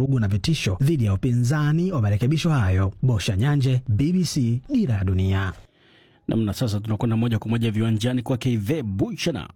vurugu na vitisho dhidi ya upinzani wa marekebisho hayo. Bosha Nyanje, BBC, Dira ya Dunia. Namna sasa tunakwenda moja kwa moja viwanjani kwake Ive Buchana.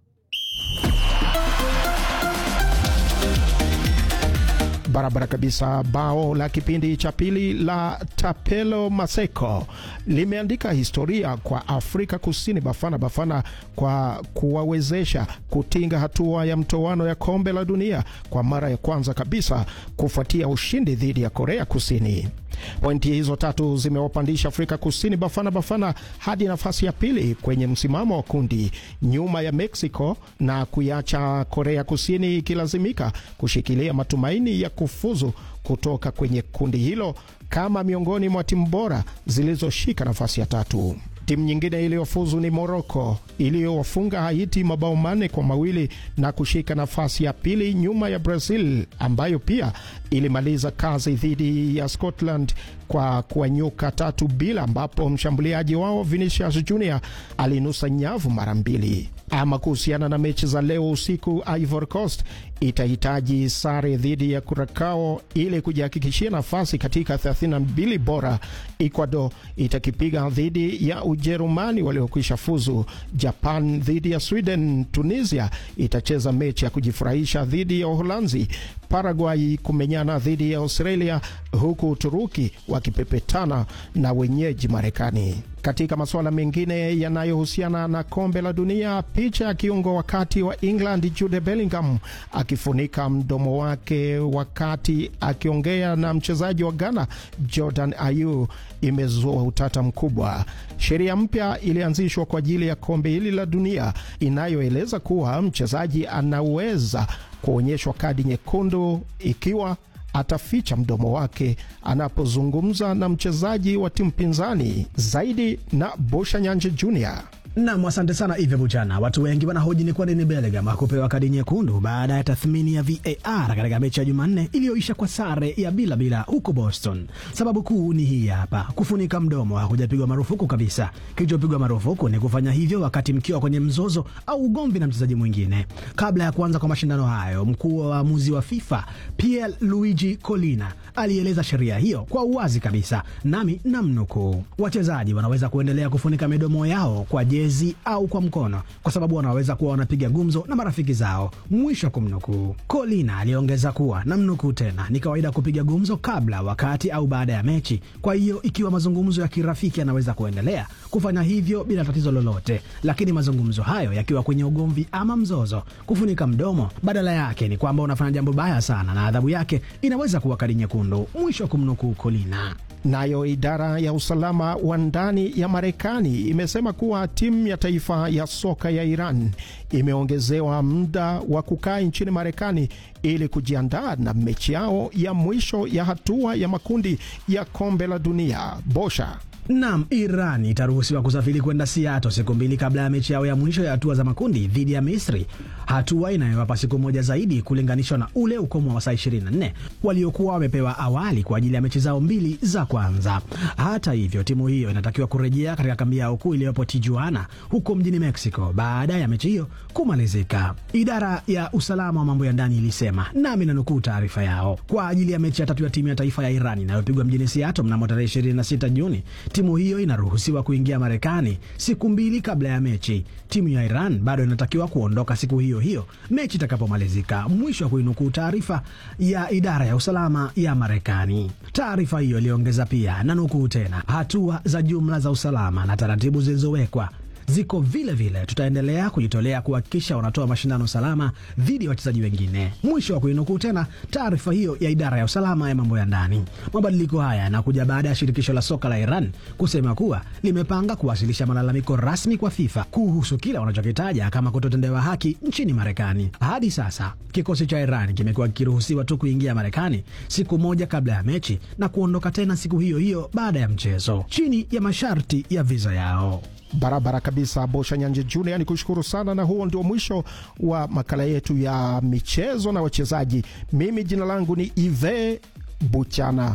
Barabara kabisa. Bao la kipindi cha pili la Tapelo Maseko limeandika historia kwa Afrika Kusini Bafana Bafana kwa kuwawezesha kutinga hatua ya mtoano ya kombe la dunia kwa mara ya kwanza kabisa kufuatia ushindi dhidi ya Korea Kusini. Pointi hizo tatu zimewapandisha Afrika Kusini Bafana Bafana hadi nafasi ya pili kwenye msimamo wa kundi nyuma ya Mexico na kuiacha Korea Kusini ikilazimika kushikilia matumaini ya kufuzu kutoka kwenye kundi hilo kama miongoni mwa timu bora zilizoshika nafasi ya tatu. Timu nyingine iliyofuzu ni Moroko iliyowafunga Haiti mabao manne kwa mawili na kushika nafasi ya pili nyuma ya Brazil ambayo pia ilimaliza kazi dhidi ya Scotland kwa kuwanyuka tatu bila, ambapo mshambuliaji wao Vinicius Junior alinusa nyavu mara mbili. Ama kuhusiana na mechi za leo usiku, Ivory Coast itahitaji sare dhidi ya Curacao ili kujihakikishia nafasi katika 32 bora. Ecuador itakipiga dhidi ya Ujerumani waliokwisha fuzu. Japan dhidi ya Sweden. Tunisia itacheza mechi ya kujifurahisha dhidi ya Uholanzi. Paraguay kumenyana dhidi ya Australia, huku Uturuki wakipepetana na wenyeji Marekani. Katika masuala mengine yanayohusiana na kombe la dunia, picha ya kiungo wakati wa England Jude Bellingham akifunika mdomo wake wakati akiongea na mchezaji wa Ghana Jordan Ayew imezua utata mkubwa. Sheria mpya ilianzishwa kwa ajili ya kombe hili la dunia inayoeleza kuwa mchezaji anaweza kuonyeshwa kadi nyekundu ikiwa ataficha mdomo wake anapozungumza na mchezaji wa timu pinzani. Zaidi na Bosha Nyanje Junior. Nam, asante sana Ive Buchana. Watu wengi wanahoji ni kwa nini Bellingham hakupewa kadi nyekundu baada ya tathmini ya VAR katika mechi ya Jumanne iliyoisha kwa sare ya bila bila huko Boston. Sababu kuu ni hii hapa: kufunika mdomo hakujapigwa marufuku kabisa. Kilichopigwa marufuku ni kufanya hivyo wakati mkiwa kwenye mzozo au ugomvi na mchezaji mwingine. Kabla ya kuanza kwa mashindano hayo, mkuu wa waamuzi wa FIFA Pier Luigi Collina alieleza sheria hiyo kwa uwazi kabisa, nami namnukuu: wachezaji wanaweza kuendelea kufunika midomo yao kwa jezi au kwa mkono kwa sababu wanaweza kuwa wanapiga gumzo na marafiki zao, mwisho wa kumnukuu. Kolina aliongeza kuwa namnukuu tena, ni kawaida kupiga gumzo kabla, wakati au baada ya mechi. Kwa hiyo ikiwa mazungumzo ya kirafiki yanaweza kuendelea, kufanya hivyo bila tatizo lolote, lakini mazungumzo hayo yakiwa kwenye ugomvi ama mzozo, kufunika mdomo badala yake ni kwamba unafanya jambo baya sana na adhabu yake inaweza kuwa kadi nyekundu, mwisho wa kumnukuu Kolina. Nayo idara ya usalama wa ndani ya Marekani imesema kuwa timu ya taifa ya soka ya Iran imeongezewa muda wa kukaa nchini Marekani ili kujiandaa na mechi yao ya mwisho ya hatua ya makundi ya kombe la dunia. Bosha Nam, Iran itaruhusiwa kusafiri kwenda Seattle siku mbili kabla ya mechi yao ya mwisho ya hatua za makundi dhidi ya Misri, hatua inayowapa siku moja zaidi kulinganishwa na ule ukomo wa saa 24 waliokuwa wamepewa awali kwa ajili ya mechi zao mbili za kwanza. Hata hivyo, timu hiyo inatakiwa kurejea katika kambi yao kuu iliyopo Tijuana huko mjini Mexico baada ya mechi hiyo kumalizika. Idara ya usalama wa mambo ya ndani ilisema, nami nanukuu taarifa yao, kwa ajili ya mechi ya tatu ya timu ya taifa ya Iran inayopigwa mjini Seattle mnamo tarehe 26 Juni timu hiyo inaruhusiwa kuingia Marekani siku mbili kabla ya mechi. Timu ya Iran bado inatakiwa kuondoka siku hiyo hiyo mechi itakapomalizika. Mwisho wa kuinukuu taarifa ya idara ya usalama ya Marekani. Taarifa hiyo iliongeza pia, na nukuu tena, hatua za jumla za usalama na taratibu zilizowekwa ziko vile vile. Tutaendelea kujitolea kuhakikisha wanatoa mashindano salama dhidi ya wachezaji wengine. Mwisho wa kuinukuu tena taarifa hiyo ya idara ya usalama ya mambo ya ndani. Mabadiliko haya yanakuja baada ya shirikisho la soka la Iran kusema kuwa limepanga kuwasilisha malalamiko rasmi kwa FIFA kuhusu kile wanachokitaja kama kutotendewa haki nchini Marekani. Hadi sasa kikosi cha Iran kimekuwa kikiruhusiwa tu kuingia Marekani siku moja kabla ya mechi na kuondoka tena siku hiyo hiyo baada ya mchezo chini ya masharti ya viza yao. Barabara kabisa, Bosha Nyanje Junior, ni kushukuru sana, na huo ndio mwisho wa makala yetu ya michezo na wachezaji. Mimi jina langu ni Ive Buchana.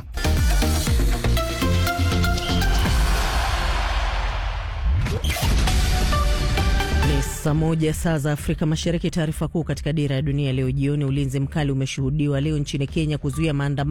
Ni saa moja saa za Afrika Mashariki. Taarifa kuu katika dira ya dunia leo jioni: ulinzi mkali umeshuhudiwa leo nchini Kenya kuzuia maandamano